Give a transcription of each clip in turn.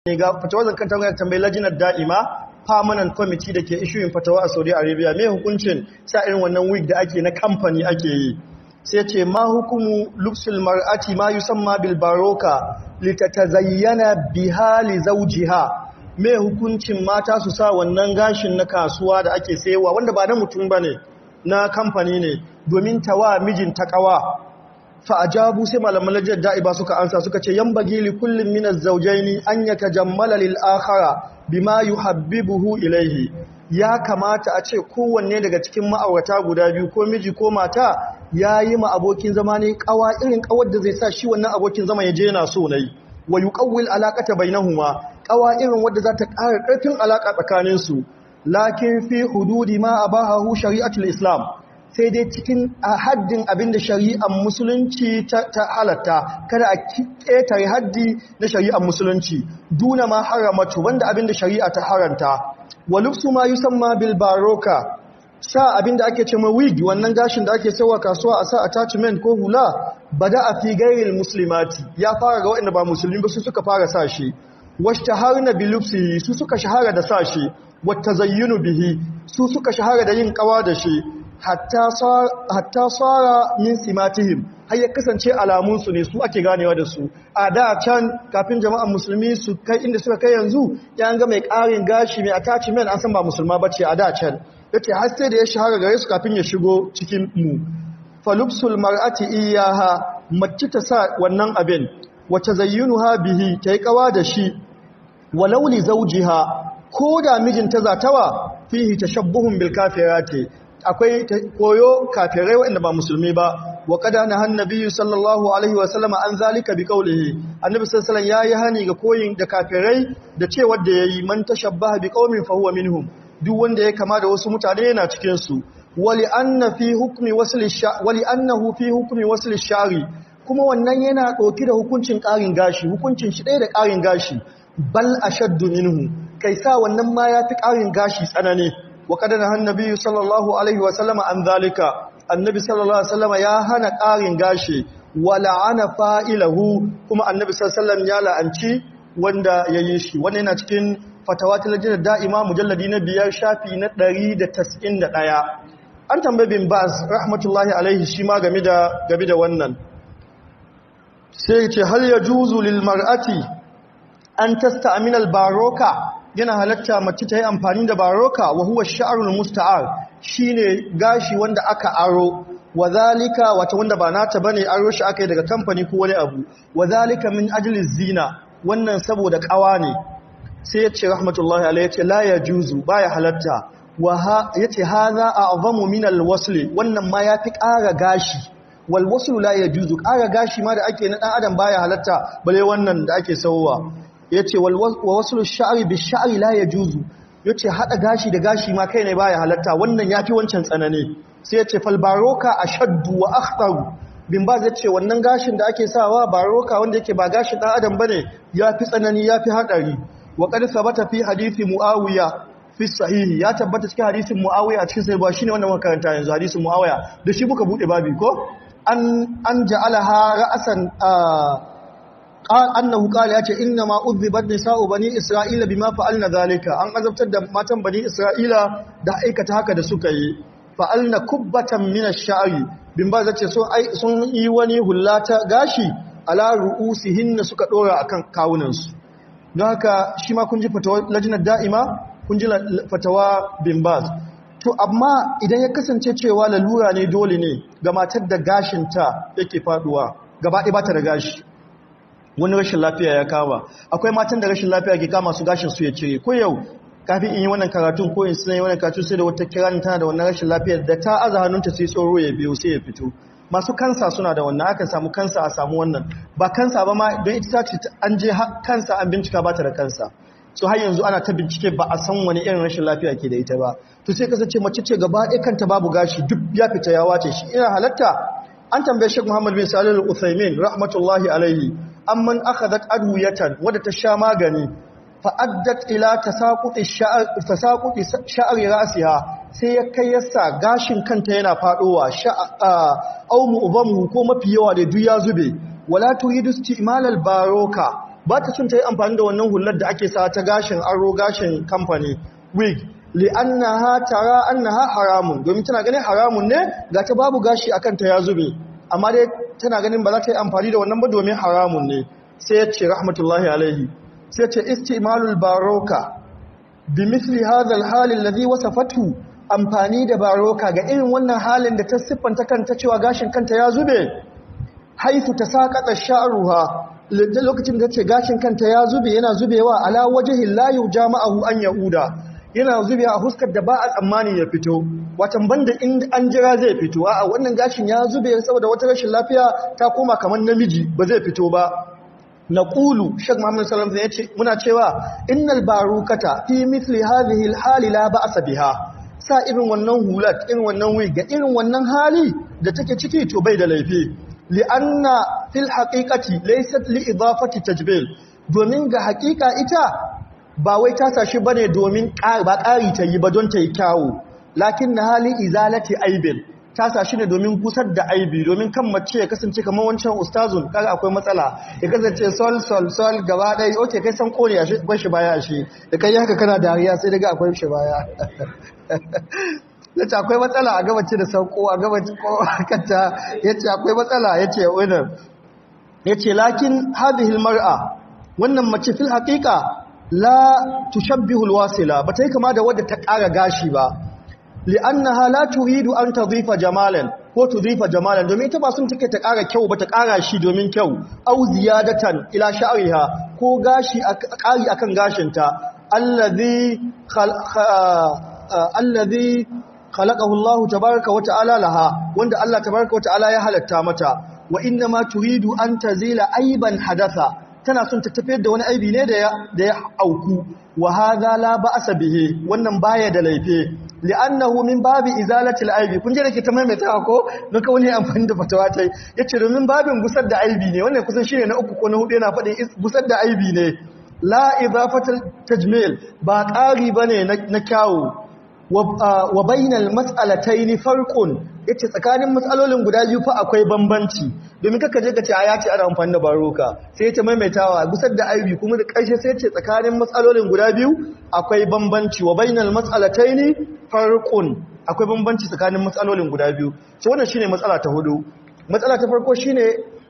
ne ga fatawa zakan ta tambayi lajinar da'ima permanent committee da ke issuing fatawa a Saudi Arabia me hukuncin sa irin wannan wig da ake na kamfani ake yi sai ce ma hukumu lubsul mar'ati ma yusamma bil baroka litatazayyana biha li zawjiha me hukuncin mata su sa wannan gashin na kasuwa da ake sayewa wanda ba na mutum bane na kamfani ne domin tawa mijin takawa fa ajabu sai malaman lajjar da'iba suka ansa suka ce yan bagi li kullum min az-zawjaini an yatajammala lil akhara bima yuhabbibuhu ilayhi ya kamata a ce kowanne daga cikin ma'aurata guda biyu ko miji ko mata yayi ma abokin zama ne kawa irin kawar da zai sa shi wannan abokin zama ya je yana so nayi wa yuqawwil alaqata bainahuma kawa irin wadda za ta ƙara ƙarfin alaka tsakanin su lakin fi hududi ma abahahu shari'atul islam sai dai cikin haddin abinda shari'ar musulunci ta halatta kada a ƙetare haddi na shari'ar musulunci duna ma haramatu wanda abinda shari'a ta haranta wa lufsu ma yusamma bil baroka sa abinda ake ce ma wig wannan gashin da ake sawa kasuwa a sa attachment ko hula bada a fi gairil muslimati ya fara ga waɗanda ba musulmi ba su suka fara sa shi washtaharna bi lufsihi su suka shahara da sa shi wata zayyunu bihi su suka shahara da yin kawa da shi hatta tsara min simatihim har ya kasance alamunsu ne su ake ganewa da su a da can kafin jama'an musulmi su kai inda suka kai yanzu ya ga mai ƙarin gashi mai attachment an san ba musulma bace a da can yace har sai da ya shahara gare su kafin ya shigo cikin mu falubsul mar'ati iyaha mace ta sa wannan abin wace zayyunuha bihi tayi kawa da shi walau li zawjiha ko da mijinta zatawa fihi tashabbuhun bil kafirati akwai koyo kafirai waɗanda ba musulmi ba wa kada na hannabi sallallahu alaihi wasallam an zalika bi qawlihi annabi sallallahu alaihi yayi hani ga koyin da kafirai da cewa da yayi man tashabbaha bi qaumin fa huwa minhum duk wanda ya kama da wasu mutane yana cikin su wali anna fi hukmi wasl wali annahu fi hukmi wasl shari kuma wannan yana ɗauki da hukuncin ƙarin gashi hukuncin shi ɗaya da ƙarin gashi bal ashaddu minhu kai sa wannan ma ya fi ƙarin gashi tsanani وقد نهى النبي صلى الله عليه وسلم عن ذلك النبي صلى الله عليه وسلم ya hana ƙarin gashi wala'ana fa'ilahu kuma annabi sallallahu alaihi wasallam ya la'anci wanda yayi shi wannan yana cikin fatawa ta lajnar da'ima mujalladi na biyar shafi na 191 an tambaye bin baz rahmatullahi alaihi shi ma game da game da wannan sai ce hal yajuzu lil mar'ati an tasta'mina al baroka yana halatta mace ta yi amfani da baroka wa huwa sha'arul musta'ar shine gashi wanda aka aro wadhalika wata wanda ba nata bane aro shi aka yi daga kamfani ko wani abu wadhalika min ajli zina wannan saboda kawa ne sai ya ce rahmatullahi alayhi ya ce la yajuzu baya halatta wa yace hadha a'zamu min alwasl wannan ma yafi ƙara gashi wal wasl la yajuzu ƙara gashi ma da ake na dan adam baya halatta bale wannan da ake sauwa ya ce wa wasu sha'ari bi sha'ari la ya juzu ya ce haɗa gashi da gashi ma kai ne ba ya halatta wannan ya fi wancan tsanani sai ya ce falbaroka a shaddu wa akhtaru bin ba zai ce wannan gashin da ake sawa baroka wanda yake ba gashin ɗan adam ba ne ya fi tsanani ya fi haɗari wa ƙarfi sabata fi hadithi mu'awiya fi sahihi ya tabbata cikin hadisin mu'awiya a cikin sai ba shine wannan makaranta yanzu hadisin mu'awiya da shi muka buɗe babi ko an an ja'alaha ra'asan قال annahu qala yace inna ma udhibat nisa'u bani isra'ila bima fa'alna zalika an azabtar da matan bani isra'ila da aikata haka da suka yi fa'alna kubbatan min ash-sha'i bin ba zace sun sun yi wani hullata gashi ala ru'usihinna suka dora akan kawunan su don haka shi ma kun ji fatawa lajinar da'ima kun ji fatawa bin baz to amma idan ya kasance cewa lalura ne dole ne ga matar da gashinta yake faduwa gaba ɗaya ba ta da gashi wani rashin lafiya ya kama akwai matan da rashin lafiya ke kama su gashin su ya cire ko yau kafin in yi wannan karatun ko in suna yi wannan karatun sai da wata kiranin tana da wannan rashin lafiyar da ta aza hannunta sai tsoro ya biyo sai ya fito masu kansa suna da wannan aka samu kansa a samu wannan ba kansa ba ma don ita ce an je kansa an bincika ba ta da kansa so har yanzu ana ta bincike ba a san wani irin rashin lafiya ke da ita ba to sai kasance mace ce gaba ɗaya kanta babu gashi duk ya fita ya wace shi ina halatta an tambaye Sheikh Muhammad bin Salih Al-Utsaimin rahmatullahi alaihi amman akhadat adwiyatan wadda ta sha magani fa addat ila tasaquti sha'r tasaquti sha'ri ra'siha sai ya kai yasa gashin kanta yana fadowa sha'a aw mu'zamu ko mafi yawa da duk ya zube wala turidu istimal al-baroka ba ta sun ta yi amfani da wannan hular da ake sa ta gashin aro gashin kamfani wig li'annaha tara annaha haramun domin tana ganin haramun ne ga ta babu gashi akan ta ya zube amma dai tana ganin ba za ta yi amfani da wannan ba domin haramun ne sai ya ce rahmatullahi alaihi sai ya ce istimalul baroka bi misli hadha al-hal alladhi wasafatu amfani da baroka ga irin wannan halin da ta siffanta kanta cewa gashin kanta ya zube haifu ta saƙaɗa sha'ruha lokacin da ce gashin kanta ya zube yana zubewa ala wajhin la yujama'ahu an yahuda yana zubewa a huskar da ba a tsammani ya fito watan banda in an jira zai fito a wannan gashin ya zube saboda wata rashin lafiya ta koma kamar namiji ba zai fito ba na ƙulu shek muhammad salam ya ce muna cewa innal barukata fi mithli hadhihi alhali la ba'sa biha sa irin wannan hulat irin wannan wig ga irin wannan hali da take ciki to bai da laifi li'anna fil haqiqati laysat li idafati tajbil domin ga haƙiƙa ita ba wai ta sashi bane domin ba ƙari ta yi ba don ta yi kyawu lakin na hali izalati aibin ta sashi ne domin gusar da aibi domin kan mace ya kasance kamar wancan ustazun kaga akwai matsala ya kasance sol sol sol gaba ɗaya oke kai san kone shi akwai shi baya shi da kai haka kana dariya sai daga akwai shi baya yace akwai matsala a gabace da sauko a gabace ko kanta yace akwai matsala yace wannan yace lakin hadhihi almar'a wannan mace fil haqiqa la tushabbihu alwasila bata yi kama da wadda ta ƙara gashi ba li'annaha la turidu an tadhifa jamalan ko tudhifa jamalan domin ita ba sun take ta ƙara kyau ba ta ƙara shi domin kyau au ziyadatan ila sha'riha ko gashi ƙari akan gashinta allazi allazi khalaqahu Allah tabaaraka wa ta'ala laha wanda Allah tabaaraka wa ta'ala ya halatta mata wa inna ma turidu an tazila aiban hadatha tana son ta tafiyar da wani aibi ne da ya da ya auku wa hadha la ba'sa bihi wannan baya da laifi li'annahu min babi izalati al-aibi kun je da ke ta maimaita ko don ka wani amfani da fatawa tai yace domin babin gusar da aibi ne wannan kusan shine na uku ko na hudu yana faɗin gusar da aibi ne la idafatul tajmil ba ƙari bane na kyawu wa bainal mas'alataini farqun yace tsakanin matsalolin guda biyu fa akwai bambanci domin kaka je ka ce ya ce ana amfani da baroka sai yace maimaitawa gusar da aibi kuma da ƙarshe sai yace tsakanin matsalolin guda biyu akwai bambanci wa bainal mas'alataini farqun akwai bambanci tsakanin matsalolin guda biyu so wannan shine matsala ta hudu matsala ta farko shine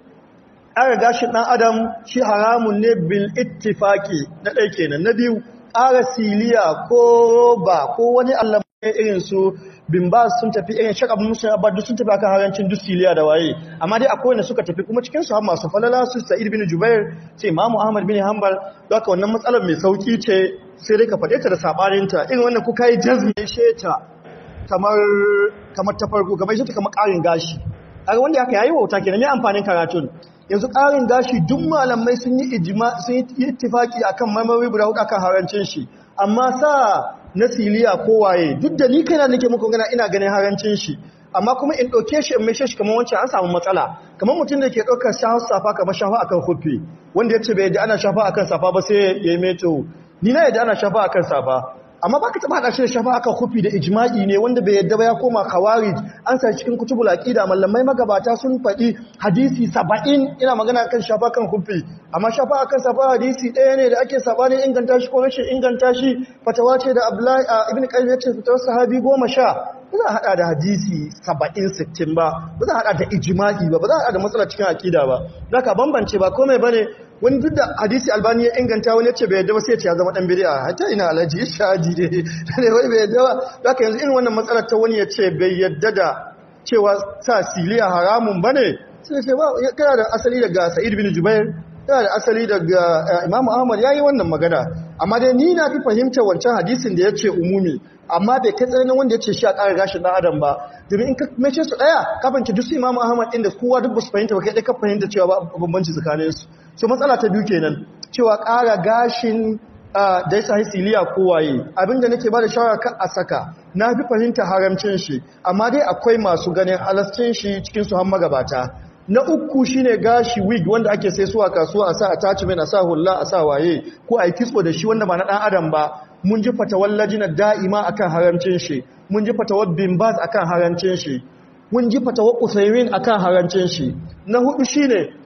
ƙara gashin ɗan adam shi haramun ne bil ittifaki na ɗaya kenan na biyu ƙara siliya ko roba ko wani allah irin su bimbas sun tafi irin shakab musulun abadu sun tafi akan harancin duk siliya da waye amma dai akwai wanda suka tafi kuma cikin su har masu falala su sa'id bin jubair ce imamu ahmad bin hanbal don haka wannan matsalar mai sauki ce sai dai ka faɗe ta da saɓaninta irin wannan kuka yi jazmi sheta kamar kamar ta farko kamar sheta kamar ƙarin gashi kaga wanda haka yayi wauta kenan ne amfanin karatun yanzu ƙarin gashi duk malamai sun yi ijma sun yi ittifaki akan marmari guda hudu akan harancin shi amma sa na siliya ko waye duk da ni kaina nake muku gana ina ganin harancin shi amma kuma in ɗauke shi in mai shi kamar wancan an samu matsala kamar mutum da ke ɗaukar shahar safa kamar shafa akan hufi wanda ya ce bai yadda ana shafa akan safa ba sai ya yi meto ni na yadda ana shafa akan safa amma baka taba hada shi da shafa akan kufi da ijma'i ne wanda bai yadda ba ya koma khawarij an sa cikin kutubul aqida mallamai magabata sun faɗi hadisi 70 ina magana kan shafa kan kufi amma shafa akan safa hadisi ɗaya ne da ake sabanin inganta shi ko rashin inganta shi fatawa ce da Abdullahi ibn Qayyim ya ce fatawar sahabi 10 ba za a hada da hadisi 70 60 ba ba za a hada da ijma'i ba ba za a hada da matsala cikin aqida ba zaka bambance ba komai bane wani duk da hadisi albani ya inganta wani yace bai yadda ba sai ya ce ya zama dan bid'a hatta ina alaji shadi ne ne wai bai yadda ba haka yanzu irin wannan matsalar ta wani yace bai yadda da cewa sa siliya haramun bane sai ce ba kana da asali daga Sa'id bin Jubair yana da asali daga Imam Ahmad yayi wannan magana amma dai ni na fi fahimta wancan hadisin da yace umumi amma bai kai tsananin wanda yace shi a ƙara gashin dan adam ba domin in ka mace su daya ka fanci duk Imam Ahmad inda kowa duk basu fahimta ba kai dai ka fahimta cewa ba bambanci tsakanin su so matsala ta biyu kenan cewa ƙara gashin da ya sahi siliya kowaye abinda nake ba da shawara kan a saka na fi fahimta haramcin shi amma dai akwai masu ganin halascin shi cikin su har magabata na uku shine gashi wig wanda ake sai suwa kasuwa a sa attachment a sa hulla a sa waye ko a yi kitso da shi wanda ba na dan adam ba mun ji fatawar lajinar da'ima akan haramcin shi mun ji fatawar bimbaz akan haramcin shi mun ji fatawar usaimin akan haramcin shi na hudu shine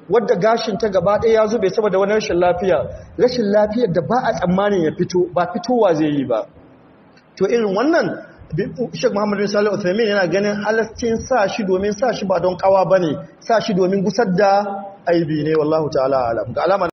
wadda gashin ta gaba ɗaya ya zube saboda wani rashin lafiya rashin lafiyar da ba a tsammanin ya fito ba fitowa zai yi ba to irin wannan Sheikh Muhammad bin Salih Uthaymeen yana ganin halascin sa shi domin sa shi ba don kawa bane sa shi domin gusar da aibi ne wallahu ta'ala alam ga alama